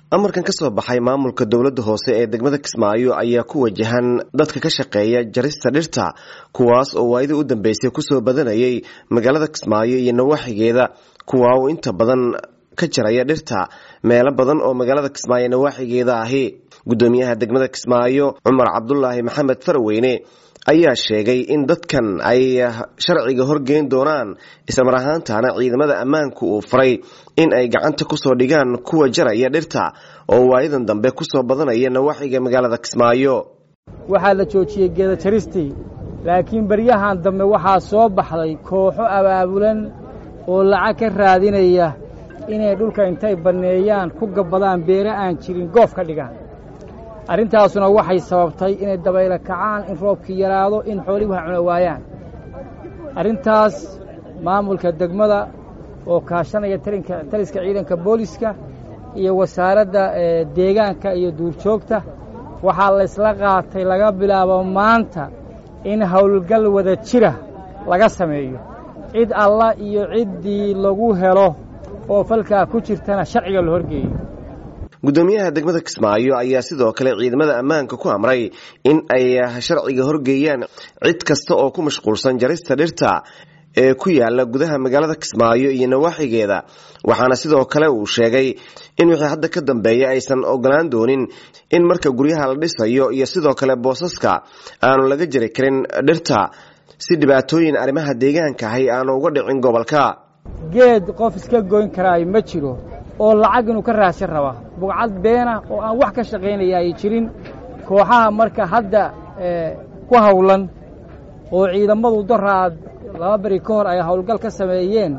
amarkan ka soo baxay maamulka dowladda hoose ee degmada kismaayo ayaa ku wajahan dadka ka shaqeeya jarista dhirta kuwaas oo waayadii u dambeysay kusoo badanayay magaalada kismaayo iyo nawaaxigeeda kuwa uu inta badan ka jaraya dhirta meelo badan oo magaalada kismaayo nawaaxigeeda ahi gudoomiyaha degmada kismaayo cumar cabdulaahi maxamed faraweyne ayaa sheegay in dadkan ay sharciga horgeyn doonaan islamar ahaantana ciidamada ammaanku uu faray in ay gacanta kusoo dhigaan kuwa jaraya dhirta oo waayadan dambe kusoo badanaya nawaaxiga magaalada kismaayo waxaa la joojiyey geeda jaristii laakiin baryahan dambe waxaa soo baxday kooxo abaabulan oo lacag ka raadinaya inay dhulka intay banneeyaan ku gabbadaan beere aan jirin goof ka dhigaan arrintaasuna waxay sababtay inay dabaylo kacaan in roobkii yaraado in xoolihii wax cuna waayaan arrintaas maamulka degmada oo kaashanaya taliska ciidanka booliska iyo wasaaradda deegaanka iyo duurjoogta waxaa laysla qaatay laga bilaabo maanta in howlgal wada jira laga sameeyo cid alla iyo ciddii lagu helo oo falkaa ku jirtana sharciga la horgeeyo gudoomiyaha degmada kismaayo ayaa sidoo kale ciidamada ammaanka ku amray in ay sharciga horgeeyaan cid kasta oo ku mashquulsan jarista dhirta ee ku yaala gudaha magaalada kismaayo iyo nawaaxigeeda waxaana sidoo kale uu sheegay in wixii hadda ka dambeeya aysan ogolaan doonin in marka guryaha la dhisayo iyo sidoo kale boosaska aanu laga jari karin dhirta si dhibaatooyin arrimaha deegaanka ahi aanu uga dhicin gobolka geed qof iska goyn karaayo ma jiro oo lacag inuu ka raadsan rabaa bugcad beena oo aan wax ka shaqaynaya ay jirin kooxaha marka hadda ku hawlan oo ciidamadu daraad laba beri ka hor ay howlgal ka sameeyeen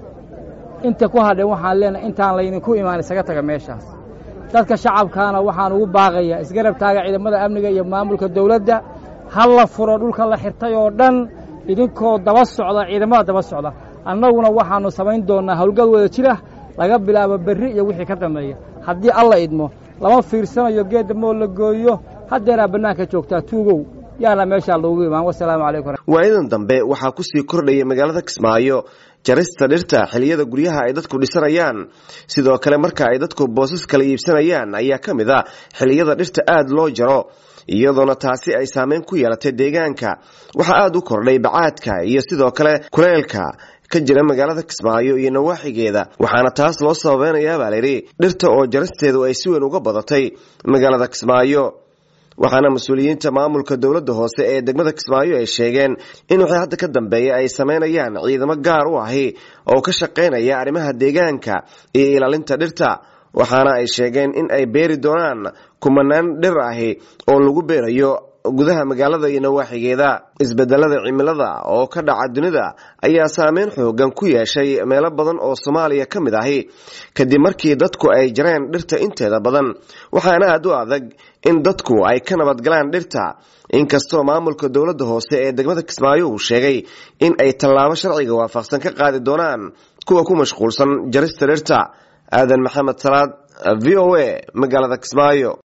inta ku hadheen waxaan leenahay intaan laydinku imaan isaga taga meeshaas dadka shacabkaana waxaan ugu baaqayaa isgarab taaga ciidamada amniga iyo maamulka dawladda ha la furo dhulka la xirtay oo dhan idinkoo daba socda ciidamada daba socda annaguna waxaannu samayn doonnaa howlgal wada jira laga bilaabo berri iyo wixii ka dambeeya haddii alla idmo lama fiirsanayo geedda moo la gooyo haddeeraa bannaanka joogtaa tuugow yaana meeshaa loogu imaan wasalaamu calaykum waayadan dambe waxaa kusii kordhaya magaalada kismaayo jarista dhirta xiliyada guryaha ay dadku dhisanayaan sidoo kale marka ay dadku boosas kala iibsanayaan ayaa ka mid a xiliyada dhirta aada loo jaro iyadoona taasi ay saameyn ku yeelatay deegaanka waxaa aada u kordhay bacaadka iyo sidoo kale kuleelka ka jira magaalada kismaayo iyo nawaaxigeeda waxaana taas loo sababeynayaa baa layidhi dhirta oo jarasteedu ay si weyn uga badatay magaalada kismaayo waxaana mas-uuliyiinta maamulka dowladda hoose ee degmada kismaayo ay sheegeen in wixii hadda ka dambeeya ay sameynayaan ciidamo gaar u ahi oo ka shaqaynaya arrimaha deegaanka iyo ilaalinta dhirta waxaana ay sheegeen in ay beeri doonaan kumanaan dhir ahi oo lagu beerayo gudaha magaalada iyo nawaaxigeeda isbedelada cimilada oo ka dhaca dunida ayaa saameyn xoogan ku yeeshay meelo badan oo soomaaliya ka mid ahi kadib markii dadku ay jareen dhirta inteeda badan waxaana aada u adag in dadku ay ka nabadgalaan dhirta inkastoo maamulka dowladda hoose ee degmada kismaayo uu sheegay in ay tallaabo sharciga waafaqsan ka qaadi doonaan kuwa ku mashquulsan jarista dhirta aadan maxamed salaad v o a magaalada kismaayo